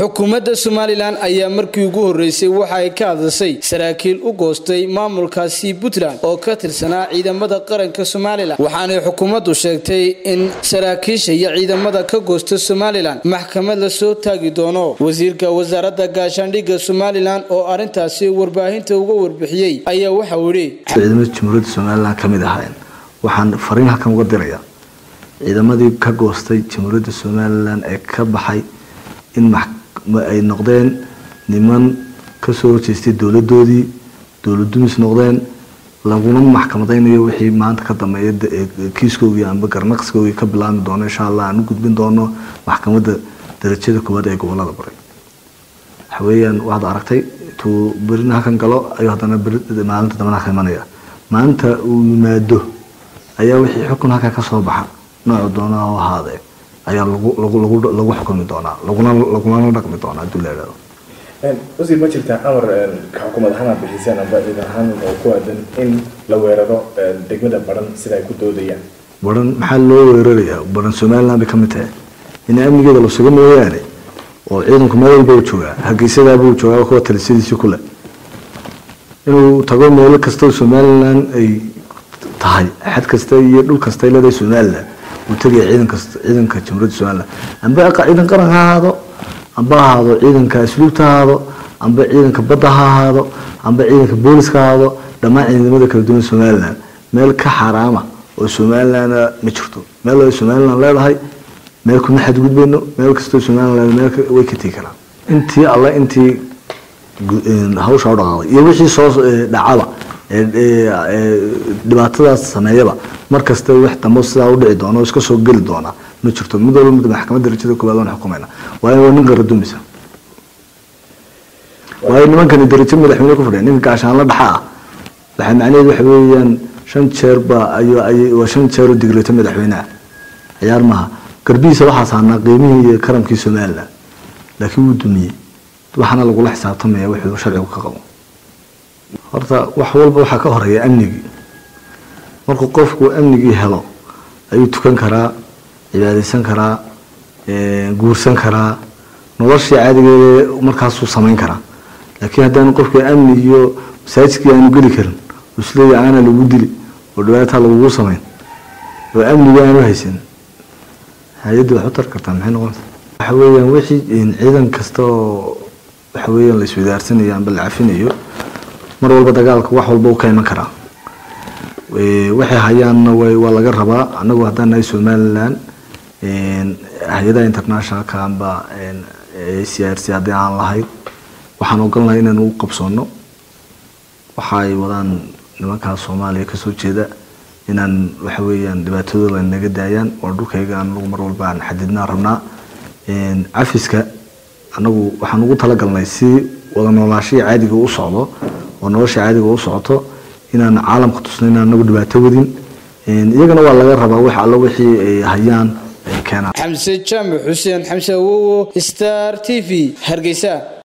xukuumadda somalilan ayaa markii ugu horreysay waxa ay ka hadashay saraakiil u goostay maamulkaasi puntland oo ka tirsanaa ciidamada qaranka somalilan waxaanay xukuumaddu sheegtay in saraakiisha iyo ciidamada ka goosta somalilan maxkamad la soo taagi doono wasiirka wasaaradda gaashaandhigga somalilan oo arrintaasi warbaahinta uga warbixiyey ayaa waxau yidhi ciidamada jamhuuriyadda somalilan ka mid ahayn waxaan fariin halkan uga dirayaa ciidamadii ka goostay jamhuuriyadda somalilan ee ka baxay in ay noqdeen niman kasoo horjeestay dowladoodii dowladumis noqdeen laguna maxkamadaynayo wixii maanta ka dambeeya kiiskoogii amba garnaqskoogii ka bilaabmi doono insha allah aan u gudbin doono maxkamadda darajada koowaad ee gobolada bari waxa weeyaan waxaad aragtay tuu berina halkan galo ayuu haddana maalinta dambana ka imanaya maalinta uu yimaado ayaa wixii xukun halkaa kasoo baxa noocu doona oo ahaadee ayaa lagu xukumi doonaa lagulana dhaqmi doonaa haduu la idhahdo wasiir ma jirtaa amar ka xukuumad ahaan aad bixiseen amba ciidan ahaan oo ku aadan in la weeraro degmada baran sida ay ku doodayaan baran maxaa loo weerarayaa baran somaliland bay ka mid tahay in amnigeeda la suga mooyaane oo ciidanku meel walba u joogaa hargeysadaabuu joogaa kuwa talisadiisi kule inuu tago meelo kastao somaliland ay tahay xad kasta iyo dhul kasta ay leedahay somaliland uu tegaya ciidanka ciidanka jamhuuriyadda somaliland amba ciidan qaran ha ahaado amba ahaado ciidanka asluubta ha ahaado amba ciidanka badda ha ahaado amba ciidanka booliska ha ahaado dhammaan ciidamada kala duwan somaliland meel ka xaaraama oo somaliland ma jirto meel ay somaliland leedahay meel kuma xadgudbayno meel kastoo somaliland meel way ka tegi karaan intii alle intii hawsha u dhaqaaqday iyo wixii soo dhacaba dhibaatadaas sameeyaba mar kasta wax dambo sidaa u dhici doona oo iska soo geli doona ma jirto mid walba mid maxkamadda darajada koowaad waan xukumayna waayo waa nin qaradumisa waayo nimankani darajo madaxweyne ku fadhiya ninka gaashaanla dhaxa ah waxaa macnaheedu waxa weeyaan shan jeer baa ayuu waa shan jeer oo digreeto madaxweyneha ciyaar maaha garbihiisa waxaa saarnaa qiimihii iyo karamkii somaliland laakiin wuu dumiyey waxaana lagula xisaabtamaya wuxuu sharcigu ka qabo horta wax walba waxaa ka horeeya amnigii markuu qofku amnigii helo ayuu tukan karaa cibaadaysan karaa guursan karaa noloshii caadigeeda markaasuu samayn karaa laakiin haddaanu qofka amni iyo masaajidkii aanu geli karin isleeya aana lagu dili oo dhibaataa lagugu samayn oo amnigii aanu haysan hay-adda wax u tar kartaa maxay noqonaysa waxa weeyaan wixii ciidan kasta oo waxa weeyaan la iswadaarsanayo amba la cafinayo mar walba dagaalka wax walba u ka iman karaa waxay hayaanna waa laga rabaa anagu haddaan nahay somaliland hay-adaha internationalka amba c r c haddii aan lahayd waxaan ogolnahay inaan u qabsoono waxa ay wadaan nimankaas soomaaliya kasoo jeeda inaan waxa weeyaan dhibaatadooda naga daayaan oo dhulkayga anagu mar walba aan xadidnaa rabnaa cafiska anagu waxaan ugu talagalnay si wada noolaashihii caadiga u socdo oo nolosha caadiga u socoto inaan caalamka tusno inaan anagu dhibaato wadin iyagana waa laga rabaa wax allo wixii ay hayaan ay keenaan xamse jaamac xuseen xamse awowo star t v hargeysa